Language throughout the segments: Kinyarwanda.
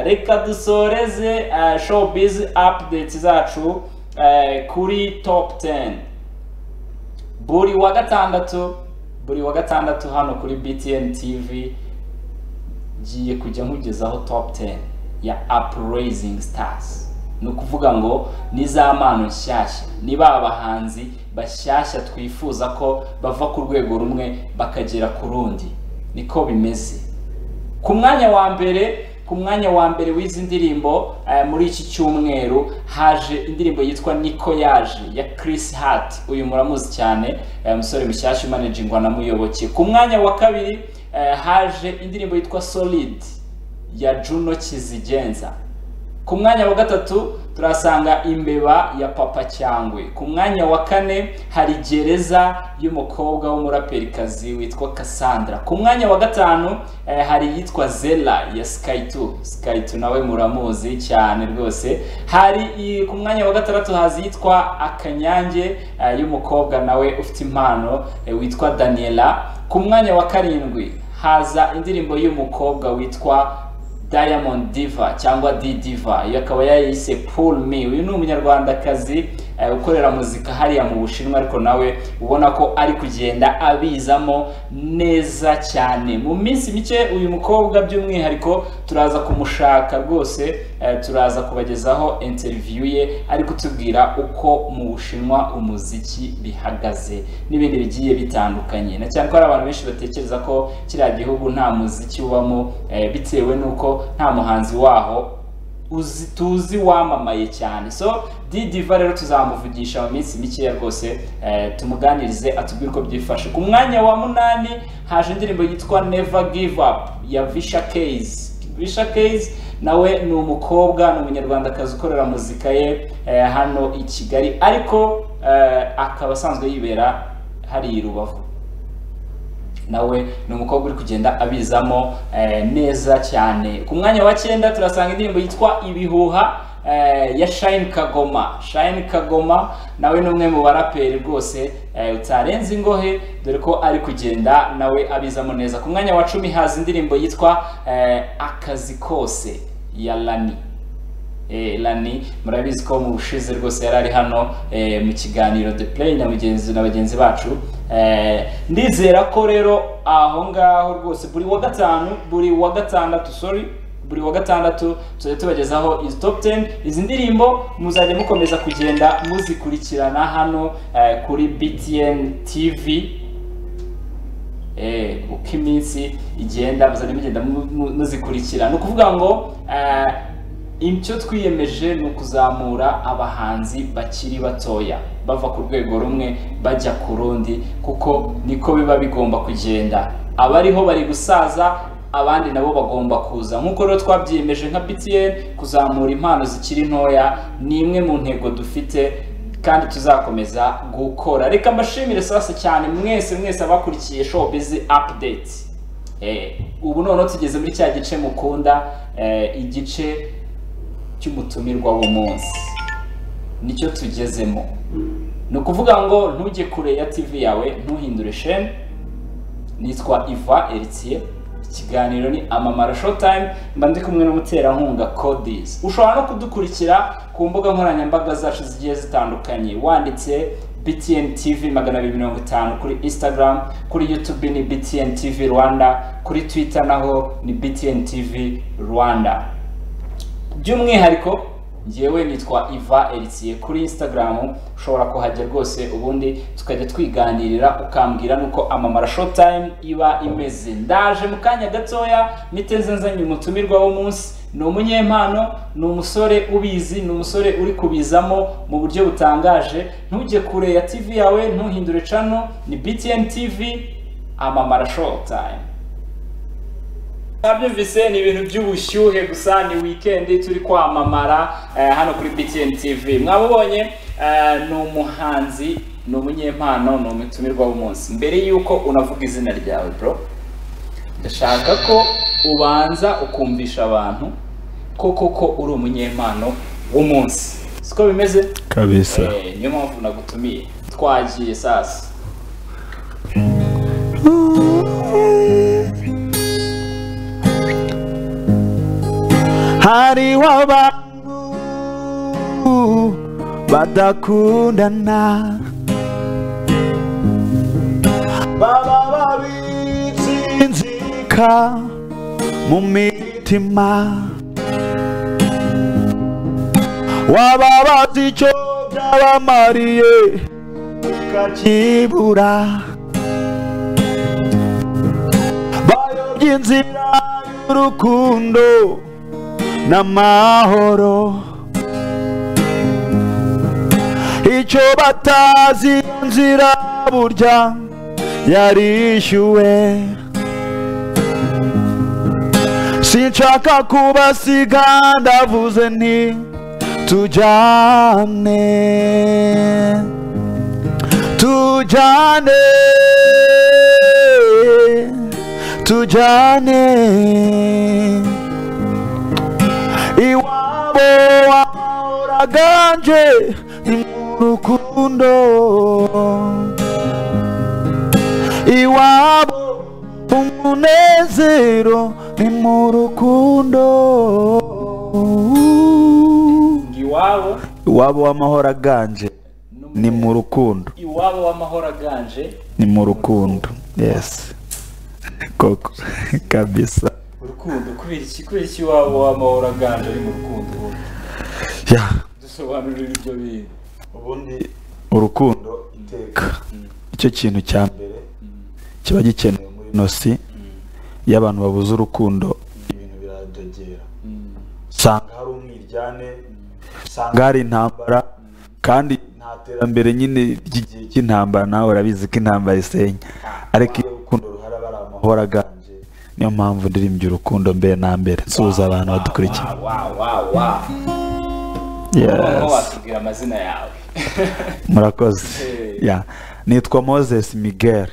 reka dusoreze uh, showbiz updates zacu uh, kuri top 10 buri wa gatandatu buri wa gatandatu hano kuri btn tv ngiye kujya nkugezaho top 10 ya upraising stars ni ukuvuga ngo ni za mpano nshyashya ni ba bahanzi bashyashya twifuza ko bava ku rwego rumwe bakagera ku rundi niko bimeze ku mwanya wa mbere ku mwanya wa mbere w'izi ndirimbo muri iki cyumweru haje indirimbo yitwa niko yaje ya Chris Hart uyu muramuzi cyane umusore mushyashya umanajingwa na muyoboke ku mwanya wa kabiri haje indirimbo yitwa solid ya Juno Kizigenza ku mwanya wa gatatu turasanga imbeba ya papa cyangwe ku mwanya wa kane hari gereza y'umukobwa w'umuraperikazi witwa Cassandra ku mwanya wa gatanu eh, hari iyitwa zela ya skytu skytu nawe muramuzi cyane rwose hari i- ku mwanya wa gatandatu hazi iyitwa akanyange eh, y'umukobwa nawe ufite impano eh, witwa daniela ku mwanya wa karindwi haza indirimbo y'umukobwa witwa Diamond Diva cyangwa D Diva iyo akaba yayise Pull Me uyu ni umunyarwandakazi eh, ukorera muzika hariya mu Bushinwa ariko nawe ubona ko ari kugenda abizamo neza cyane mu minsi mike uyu mukobwa by'umwihariko turaza kumushaka rwose eh, turaza kubagezaho interview ye ari kutubwira uko mu Bushinwa umuziki bihagaze n'ibindi bigiye bitandukanye na cyane ko hari abantu benshi batekereza ko kiriya gihugu nta muziki ubamo eh, bitewe n'uko nta muhanzi waho uzi tuzi wamamaye cyane so didiva rero tuzamuvugisha mu minsi mikeya rwose eh, tumuganirize atubwire uko byifashe ku mwanya wa munani haje indirimbo yitwa never give up ya visha case visha case nawe ni umukobwa ni umunyarwandakazi ukorera muzika ye eh, hano i kigali ariko eh, akaba asanzwe yibera hariya i rubavu nawe ni umukobwa uri kugenda abizamo eh, neza cyane ku mwanya wa cyenda turasanga indirimbo yitwa ibihuha eh, ya Shine Kagoma Shine Kagoma nawe ni umwe mu baraperi rwose eh, utarenze ingohe dore ko ari kugenda nawe abizamo neza ku mwanya wa cumi haza indirimbo yitwa eh, akazi kose ya Lani Eh, Lani murabizi ko mu bushize rwose yari ari hano eh, mu kiganiro The Play na mugenzi na bagenzi bacu eh, ndizera ko rero aho ngaho rwose buri wa gatanu buri wa gatandatu sorry buri wa gatandatu tuzajya tubagezaho izi top 10 izi ndirimbo muzajya mukomeza kugenda muzikurikirana hano eh, kuri BTN TV eh, uko iminsi igenda muzajya mugenda mu- mu- muzikurikira ni ukuvuga ngo eh, icyo twiyemeje ni ukuzamura abahanzi bakiri batoya bava ku rwego rumwe bajya ku rundi kuko niko biba bigomba kugenda abariho bari gusaza abandi nabo bagomba kuza nk'uko rero twabyiyemeje nka btn kuzamura impano zikiri ntoya ni imwe mu ntego dufite kandi tuzakomeza gukora reka mbashimire sasa cyane mwese mwese abakurikiye showbiz update eh, ubu noneho tugeze muri cya gice mukunda eh, igice cy'umutumirwa w'umunsi nicyo tugezemo ni ukuvuga ngo ntujye kure ya tv yawe ntuhindure sheni nitwa iva eritiye ikiganiro ni amamara showtime mba ndi kumwe n'umuterankunga codis ushobora no kudukurikira ku mbuga nkoranyambaga zacu zigiye zitandukanye wanditse btn tv magana abiri mirongo itanu kuri instagram kuri youtube ni btn tv rwanda kuri twitter naho ni btn tv rwanda by'umwihariko ngewe nitwa iva eritiye kuri instagram ushobora kuhajya rwose ubundi tukajya twiganirira ukambwira nuko amamara showtime iba imeze ndaje mu kanya gatoya miteze nzanye umutumirwa w'umunsi ni umunyempano ni umusore ubizi ni umusore uri kubizamo mu buryo butangaje ntujye kure ya tv yawe ntuhindure cano ni btn tv amamara showtime nabyumvise ni ibintu by'ubushyuhe gusa ni wikendi turi kwamamara eh, hano kuri btn tv mwabubonye eh, ni umuhanzi ni umunyempano ni umutumirwa w'umunsi mbere y'uko unavuga izina ryawe bro ndashaka ko ubanza ukumvisha abantu ko koko uri umunyempano w'umunsi siko bimeze kabisa Eh, niyo mpamvu nagutumiye twagiye sasa hariho abantu badakundana baba babitse inzika mu mitima waba bazi icyo byabamariye ukakibura bayobya inzira y'urukundo n'amahoro icyo batazi iyo nzira burya yarishyuwe sinshaka kubasiga ndavuze nti tujyane tujyane tujyane iwabo wahoraganje ni mu rukundo iwabo umunezero ni mu rukundo iwabo iwabo w'amahoraganje ni mu rukundo iwabo w'amahoro aganje ni mu rukundo yesi koko kabisa urukundo kubera iki kubera iki iwabo w'amahoro aganje ari mu rukundo ubundi ya dusobanurira ibyo bintu ubundi urukundo iteka icyo kintu cya mbere kiba gikenewe muri ino si iyo abantu babuze urukundo ibintu biradogera usanga hari umwiryane usanga hari intambara kandi nta terambere nyine ry'igihe cy'intambara nawe urabizi ko intambara isenya ariko iyo urukundo ruhari aba ari amahoro aganje niyo mpamvu ndirimbye urukundo mbere na mbere nsuhuza abantu badukurikiye wawu wawu wawu noneho Yes. watubwira amazina yawe murakoze Eh. ya nitwa moses miguel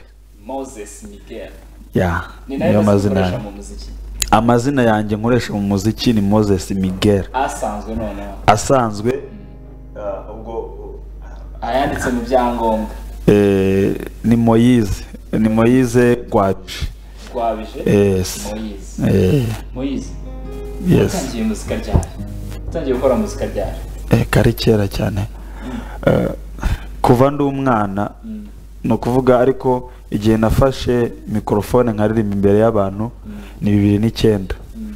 moses miguel ya ni nayo niyo mazina mazina yanjye mu muziki amazina yanjye nkoresha mu muziki ni moses miguel asanzwe noneho asanzwe ubwo ayanditse mu byangombwa ni moyize ni moyize gwaje rwabije Yes. moyizi Eh, moyizi yes utangiye muzika ryari utangiye gukora muzika ryari Eh, kari kera cyane Eh, kuva ndi umwana Mm. ni ukuvuga ariko igihe nafashe mikorofone nkaririmba imbere y'abantu ni bibiri n'icyenda Mm.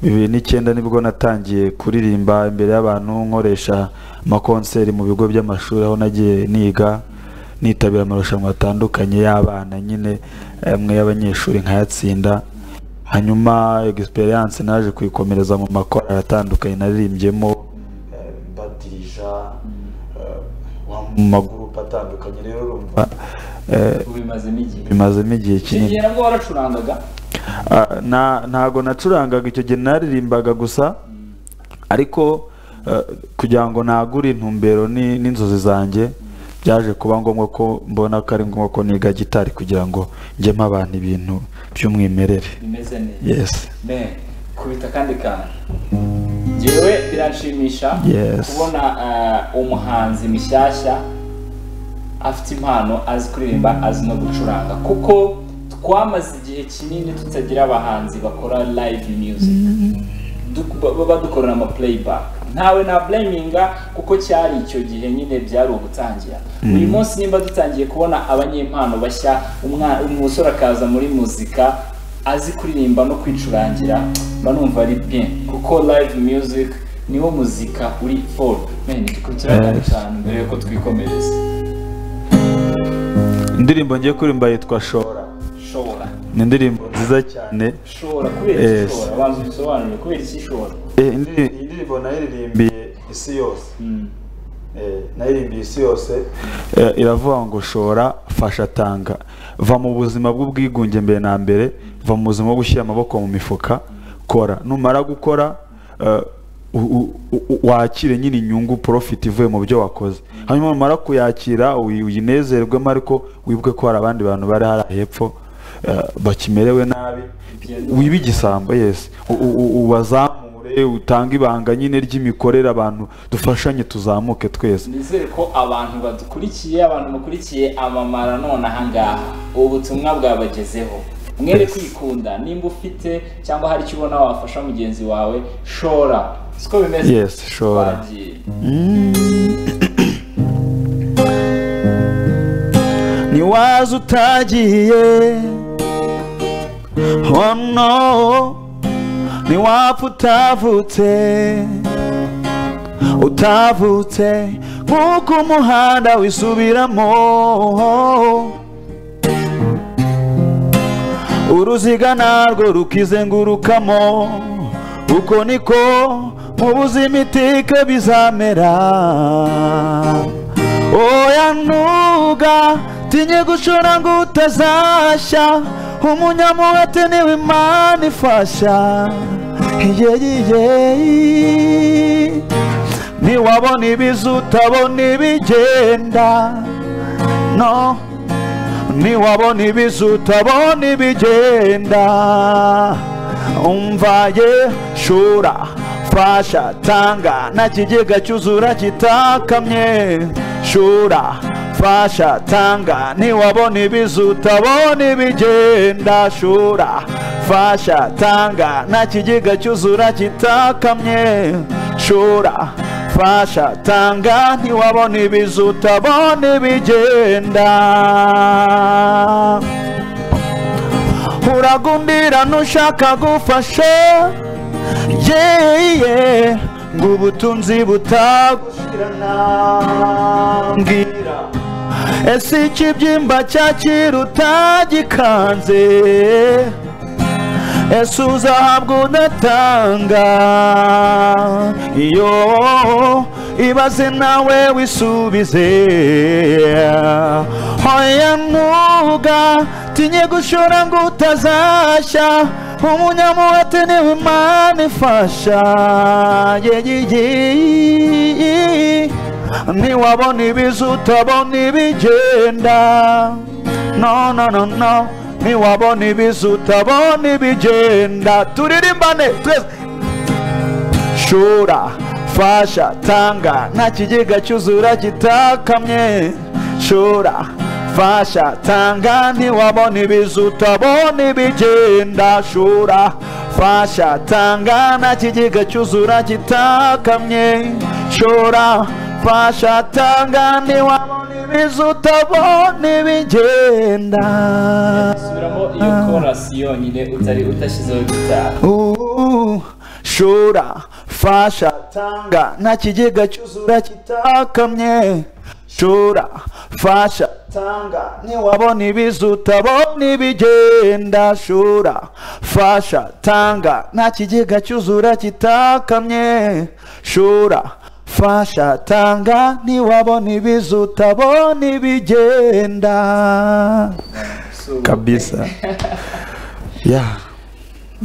bibiri n'icyenda nibwo natangiye kuririmba imbere y'abantu nkoresha amakonseri mu bigo by'amashuri aho nagiye niga nitabira amarushanwa atandukanye y'abana nyine amwe y'abanyeshuri nkayatsinda hanyuma egisperiyanse naje kuyikomereza mu makorari atandukanye naririmbyemo badirija mu magurupe atandukanye rero urumva eh, ubimazemo igihe bimazemo igihe icyo kinini gihe nabwo waracurangaga Ah, na ntago nacurangaga icyo gihe naririmbaga gusa ariko eh, kugira ngo nagure intumbero ni- n'inzozi zanjye byaje kuba ngombwa ko mbona ko ari ngombwa ko niga gitari kugira ngo njyemo abantu ibintu by'umwimerere bimeze neza yes Ben, kubita kandi kantu njyewe biranshimisha Yes. kubona eh, umuhanzi mushyashya afite impano azi kuririmba azi no gucuranga kuko twamaze igihe kinini tutagira abahanzi bakora live music Du- ba- ba- badukorera ama playback ntawe na blaminga kuko cyari icyo gihe nyine byari ugutangira uyu munsi nimba dutangiye kubona abanyempano bashya umwa- umusore akaza muri muzika azi kuririmba no kwicurangira mba numva ari bien kuko live music niwo muzika uri for men tukugira Yes. cyane mbere yuko twikomereza indirimbo ngiye kuririmba yitwa shora shobora ni indirimbo nziza cyane shobora kubera Yes. iki shobora banza ubisobanurire kubera iki shobora Eh, indi- iyi ndirimbo nayiririmbiye isi yose Mm. Eh, naririmbiye isi yose eh, iravuga ngo shora fasha tanga va mu buzima bw'ubwigunge mbere na mbere va mu buzima bwo gushyira amaboko mu mifuka kora numara gukora eh, u- u- u- wakire nyine inyungu profit ivuye mu byo wakoze hanyuma numara kuyakira uyi- uyinezerwemo ariko wibuke ko hari abandi bantu bari hariya hepfo eh, bakimerewe nabi wibe igisambo yesi U- u- u- ubazamure utange ibanga nyine ry'imikorere abantu dufashanye tuzamuke twese nizere ko abantu badukurikiye abantu mukurikiye amamara none ahangaha ubu butumwa bwabagezeho mwere kwikunda nimba ufite cyangwa hari icyo ubona wafasha mugenzi wawe shora siko bimeze Yes, shora. Twagiye. ntiwaza utagiye oh no ntiwapfa utavutse utavutse nk'uko umuhanda wisubiramo uruziga narwo rukizengurukamo uko niko mu buzima itike bizamera oya ntuga tinye gushora ngo utazashya umunyamuhate niwe imana ifasha yeyiyeyi ntiwabona ibiza utabona ibigenda no ntiwabona ibiza utabona ibigenda umva ye shura fasha tanga nta kigega cyuzura kitakamye shura fasha tanga ntiwabona ibiza utabona ibigenda shura fasha tanga nta kigega cyuzura kitakamye shura fasha tanga ntiwabona ibizu utabona ibigenda uragundira nushaka gufasha yeye ngo ubutunzi butagushirana mbwira ese ikibyimba cyakira utagikanze ese uzahabwa unatanga iyo ibaze nawe wisubize hoya ntuga tinye gushora ngo utazashya umunyamuhate niwe imana ifasha yeyiyi ntiwabona ibiza utabona ibigenda no no no no ntiwabona ibiza utabona ibigenda turirimbane twese shura fasha tanga nta kigega cyuzura kitakamye shura fasha tanga ntiwabona ibiza utabona ibigenda shura fasha tanga nta kigega cyuzura kitakamye shura fasha tanga ntiwabona ibiza utabona ibigenda subiramo iyo korasi yonyine utari udashyizeho gitari Uhu, shura fasha tanga nta kigega cyuzura kitakamye shura fasha tanga ntiwabona ibiza utabona ibigenda shura fasha tanga nta kigega cyuzura kitakamye shura fasha tanga ntiwabona ibiza utabona ibigenda kabisa yeah.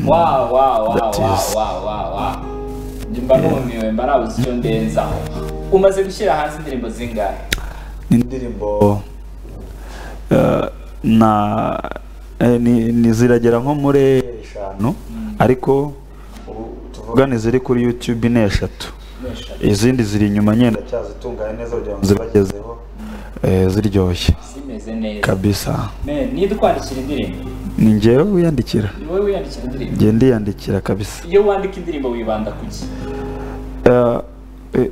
wow wow wow That wow is- wow wow wow mba numiwe mba nabuze icyo ndenzaho umaze gushyira hanze indirimbo zingahe indirimbo eh, na eh, ni- ni ziragera nko muri eshanu ariko ubu tuvuga ni ziri kuri YouTube ni eshatu izindi ziri inyuma nyenda cyazitunganya neza kugira ngo zibagezeho eh, ziryoshye zimeze neza kabisa Men, niba ukwandikira indirimbo ni njyewe wiyandikira ni wowe wiyandikira indirimbo njye ndiyandikira kabisa iyo wandika indirimbo wibanda ku ki Eh, eh,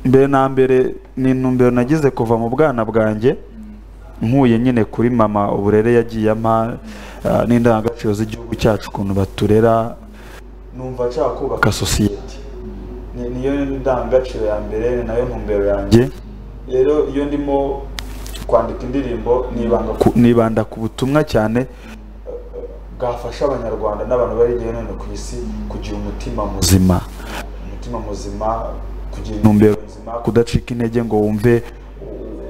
mbere na mbere ni intumbero nagize kuva mu bwana bwanjye nkuye nyine kuri mama uburere yagiye ampa eh, n'indangagaciro z'igihugu cyacu ukuntu baturera numva nshaka kubaka sosiyete Ni- niyo ndangagaciro ya mbere ni nayo ntumbero yanjye rero iyo ndimo kwandika indirimbo nibanda ku- nibanda ku butumwa cyane bwafasha abanyarwanda n'abantu bari hirya no hino ku isi kugira umutima muzima umutima muzima kugira intumbero nzima kudacika intege ngo wumve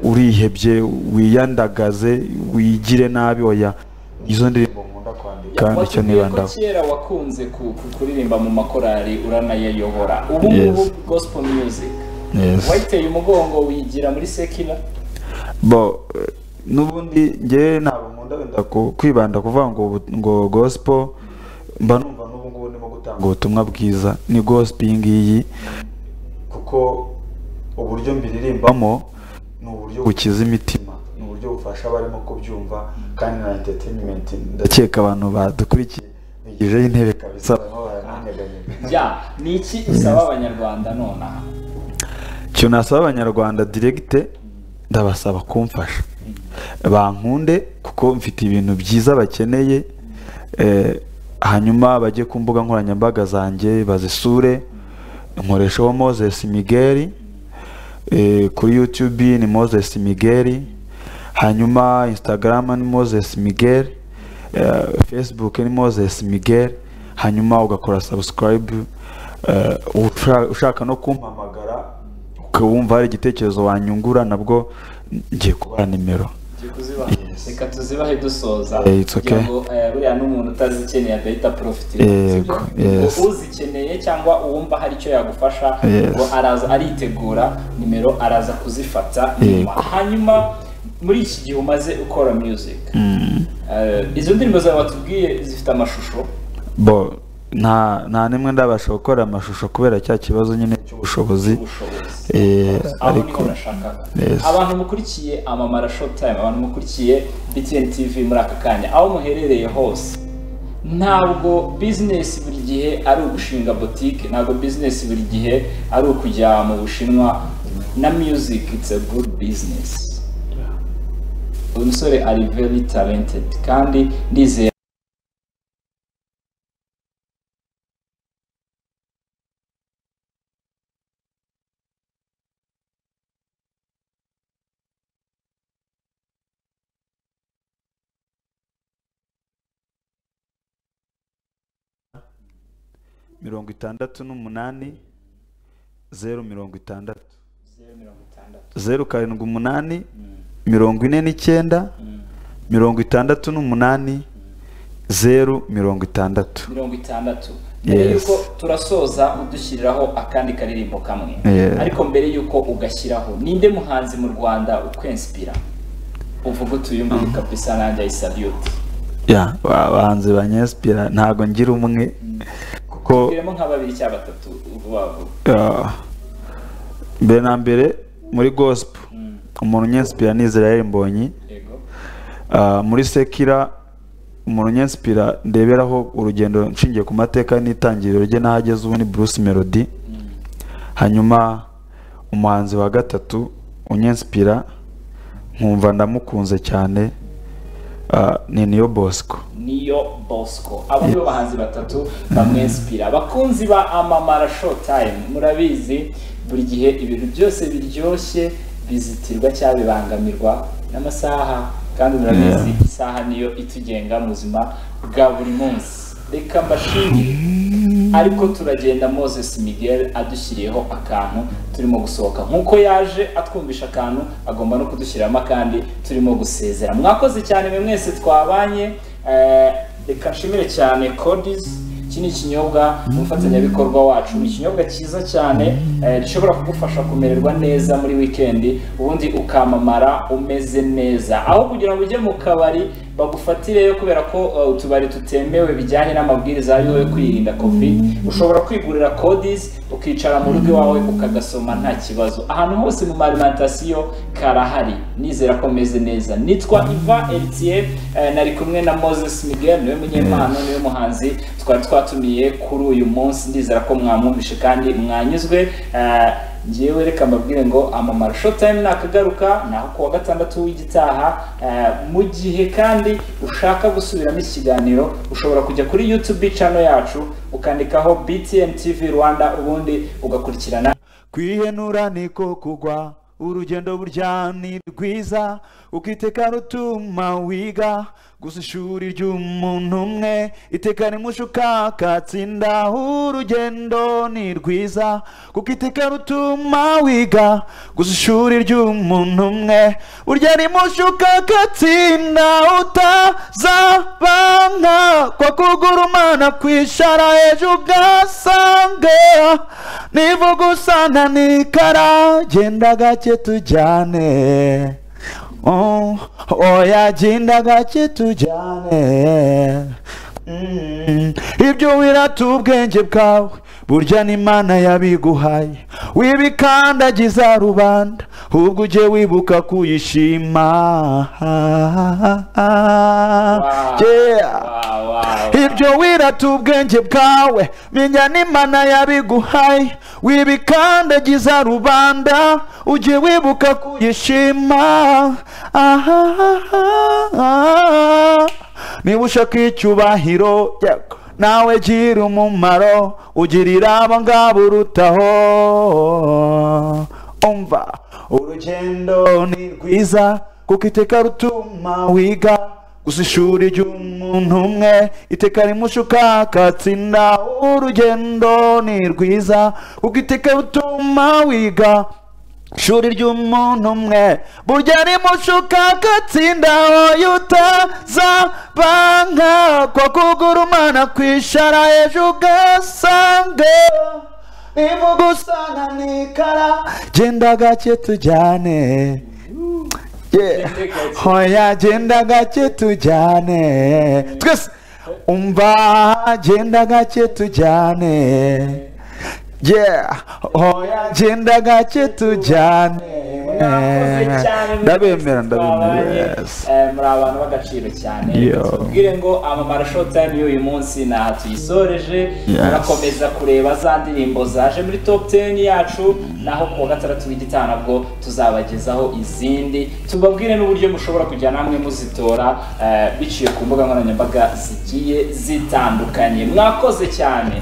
urihebye wiyandagaze wigire nabi oya izo ndirimbo nkunda kwandika nicyo Watubwiye ko nibandaho kera wakunze ku- ku- kuririmba mu makorari uranayayobora ubu ngubu Yes. gospel music Yes. wayiteye umugongo wigira muri sekina bo eh, n'ubundi njye ntabwo nkunda wenda ku- kwibanda kuvuga ngo ubu- ngo gospel mba numva n'ubu ngubu ndimo gutanga ubutumwa bwiza ni gospel iyi ngiyi kuko uburyo mbiririmbamo ni uburyo bukiza imitima ni uburyo bufasha bafasha abarimo kubyumva kandi na entertainment ndakeka abantu badukurikiye bigejeho intebe kabisa barimo bya ni iki usaba abanyarwanda nonaha icyo nasaba abanyarwanda diregite ndabasaba kumfasha bankunde kuko mfite ibintu byiza bakeneye hanyuma bajye ku mbuga nkoranyambaga zanjye bazisure nkoresha uwo moses migeri kuri yutube ni moses migeri hanyuma instagram ni moses migeri facebook ni moses migeri hanyuma ugakora subscribe ushaka no kumpamagara ukabumva hari igitekerezo wanyungura nabwo ngiye kubaha nimero reka tuzibahe dusoza kugira ngo buriya n'umuntu utazikeneye agahita porofitira uzikeneye cyangwa uwumva hari icyo yagufasha ngo araza aritegura nimero araza kuzifata hanyuma muri iki gihe umaze ukora muzika izo ndirimbo zawe watubwiye zifite amashusho nta nta nimwe ndabasha gukora amashusho kubera cya kibazo nyine cy'ubushobozi ariko abantu mukurikiye amamara shotime abantu mukurikiye btn tv muri aka kanya aho muherereye hose ntabwo bizinesi buri gihe ari ugushinga botike ntabwo bizinesi buri gihe ari ukujya mu bushinwa na music it's a good business umusore ari very talented kandi ndizeye mirongo itandatu n'umunani zeru mirongo itandatu zeru karindwi umunani mirongo ine n'icyenda mirongo itandatu n'umunani zeru mirongo itandatu mirongo itandatu mbere yuko turasoza udushyiriraho akandi karirimbo kamwe ariko mbere yuko ugashyiraho ninde muhanzi mu rwanda ukwensipira uvuga utuye muri kabisa nanjye ayisabiyuti abahanzi banyensipira ntabwo ngira umwe tubwiremo nka babiri cyangwa batatu vuba vuba mbere na mbere muri gosipo umuntu unyensipira ni israel mbonyi muri sekira umuntu unyensipira ndeberaho urugendo nshingiye ku mateka n'itangiriro rye n'ahageze ubu ni bruce melody hanyuma umuhanzi wa gatatu unyensipira nkumva ndamukunze cyane ni niyo bosco niyo bosco abo nibo bahanzi batatu bamwensipira abakunzi ba amamara showtime murabizi buri gihe ibintu byose biryoshye bizitirwa cyangwa bibangamirwa n'amasaha kandi murabizi isaha niyo itugenga mu buzima bwa buri munsi reka mbashimire ariko turagenda moses miguel adushyiriyeho akantu turimo gusohoka nk'uko yaje atwumvisha akantu agomba no kudushyiramo akandi turimo gusezera mwakoze cyane mwe mwese twabanye reka nshimire cyane codizi iki ni ikinyobwa umufatanyabikorwa wacu ni ikinyobwa cyiza cyane gishobora kugufasha kumererwa neza muri wikendi ubundi ukamamara umeze neza aho kugira ngo ujye mu kabari bagufatireyo kubera ko utubari tutemewe bijyanye n'amabwiriza yo kwirinda covid ushobora kwigurira codizi ukicara mu rugo iwawe ukagasoma nta kibazo ahantu hose mu marimantasiyo karahari nizera ko meze neza nitwa iva elitiye nari kumwe na moses miguel niwe munyempano niwe muhanzi twari twatumiye kuri uyu munsi ndizera ko mwamwumvishe kandi mwanyuzwe ngewe reka mbabwire ngo amamara shotime nakagaruka naho kuwa gatandatu w'igitaha mu gihe kandi ushaka gusubiramo ikiganiro ushobora kujya kuri yutube cano yacu ukandikaho btn tv rwanda ubundi ugakurikirana kwihenura niko kugwa urugendo burya ni rwiza ukiteka rutuma wiga gusa ishuri ry'umuntu umwe iteka rimushuka katsinda urugendo ni rwiza kuko iteka rutuma wiga gusa ishuri ry'umuntu umwe urya rimushuka katsinda utazaba nka kwa kugura umwana kwishara ejo ugasanga nivuga usana nikara genda gake tujyane oya genda gake tujyane ibyo wirata ubwenge bwawe burya n'imana yabiguhaye wibikandagiza rubanda ahubwo ujye wibuka kuyishima Yeah. ibyo wirata ubwenge bwawe menya n'imana yabiguhaye wibikandagiza rubanda ujye wibuka kuyishima aha niba ushaka icyubahiro yego, nawe gira umumaro ugirira abo ngabo urutaho umva urugendo ni rwiza kuko iteka rutuma wiga gusa ishuri ry'umuntu umwe iteka rimushuka katsinda urugendo ni rwiza kuko iteka rutuma wiga ishuri ry'umuntu umwe burya rimushuka katsinda wowe utazabanka ko kugura umwana kwishara ejo ugasanga nivuga usanga nikara genda gake tujyane Yeah. hoya genda gake tujyane twese umva genda gake tujyane yeah hoya genda gake tujyane ndabemera ndabemera yes. muri abantu b'agaciro cyane Yo. tubwire ngo amamara showtime y'uyu munsi ntaha tuyisoreje Yes. turakomeza kureba za ndirimbo zaje muri top 10 yacu naho ku wa gatandatu w'igitaha nabwo tuzabagezaho izindi tubabwire n'uburyo mushobora kujya namwe muzitora eh, biciye ku mbuga nkoranyambaga zigiye zitandukanye mwakoze cyane